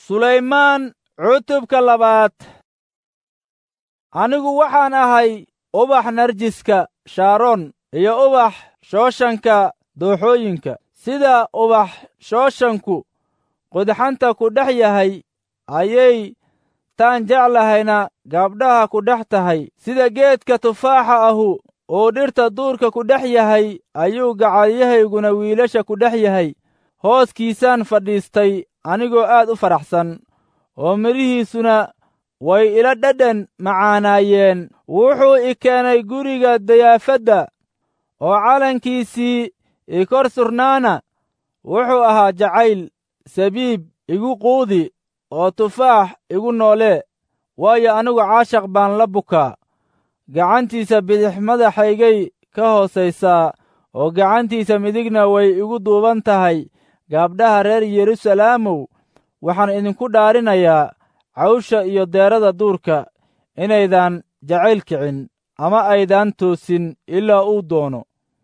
sulaymaan cutubka labaad anigu waxaan ahay ubax narjiska shaaron iyo ubax shooshanka dooxooyinka sida ubax shooshanku qudxanta ku dhex yahay ayay taan jeclahayna gabdhaha ku dhex tahay sida geedka tufaaxa ahu uu dhirta duurka ku dhex yahay ayuu gacalyahayguna wiilasha ku dhex yahay hooskiisaan fadhiistay anigoo aad u faraxsan oo midhihiisuna way ila dhadhan macaanaayeen wuxuu i keenay guriga dayaafadda oo calankiisii i kor surnaana wuxuu ahaa jacayl sabiib igu quudi oo tufaax igu noolee waayo anigu caashaq baan la bukaa gacantiisa bidix madaxaygay ka hoosaysaa oo gacantiisa midigna way igu duuban tahay gaabdhaha reer yerusalaamow waxaan idinku dhaarinayaa cawsha iyo deerada duurka inaydan jacayl kicin ama aydaan toosin ilaa uu doono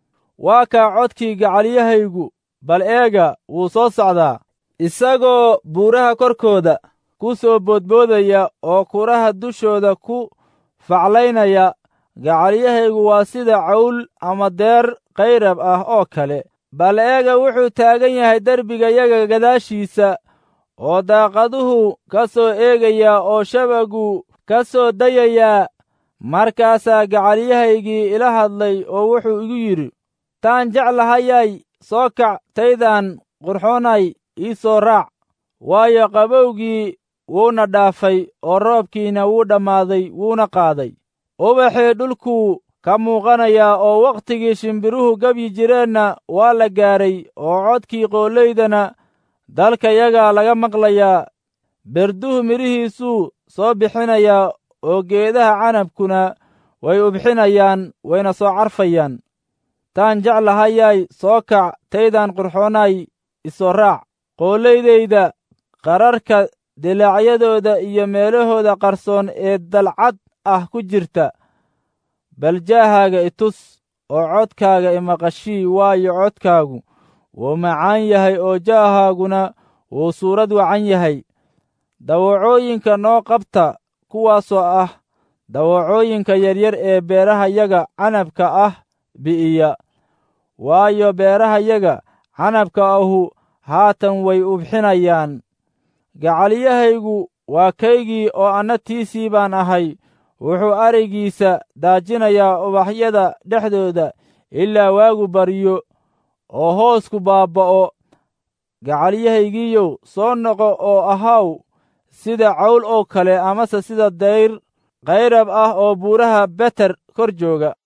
waa kaa codkii gacalyahaygu bal eega wuu soo socdaa isagoo buuraha korkooda ku soo boodboodaya oo kuraha dushooda ku faclaynaya gacalyahaygu waa sida cawl ama deer kayrab ah oo kale bal eega wuxuu taagan yahay derbigayaga gadaashiisa oo daaqaduhu ka soo eegayaa oo shabagu ka soo dayayaa markaasaa gacalyahaygii ila hadlay oo wuxuu igu yidhi taan jeclahayay soo kac taydaan qurxoonay ii soo raac waayo qabowgii wuuna dhaafay oo roobkiina wuu dhammaaday wuuna qaaday ubaxii dhulkuu ka muuqanayaa oo wakhtigii shimbiruhu gebyi jireenna waa la gaaray oo codkii qoolaydana dalkayagaa laga maqlayaa berduhu midhihiisuu soo bixinayaa oo geedaha canabkuna way ubxinayaan wayna soo carfayaan taan jeclahayay soo kac taydaan qurxoonay isoo raac qoolaydayda qararka dilaacyadooda iyo meelahooda qarsoon ee dalcad ah ku jirta bal jaahaaga itus oo codkaaga imaqashii waayo codkaagu wuu macaan yahay oo jaahaaguna wuu suurad wacan yahay dawacooyinka noo qabta kuwaasoo ah dawacooyinka yaryar ee beerahayaga canabka ah bi'iya waayo beerahayaga canabka ahu haatan way ubxinayaan gacalyahaygu waa kaygii oo anna tiisii baan ahay wuxuu arigiisa daajinayaa ubaxyada dhexdooda ilaa waagu baryo oo hoosku baabba'o gacalyahaygiiyow soo noqo oo ahaw sida cawl oo kale amase sida dayr kayrab ah oo buuraha beter kor jooga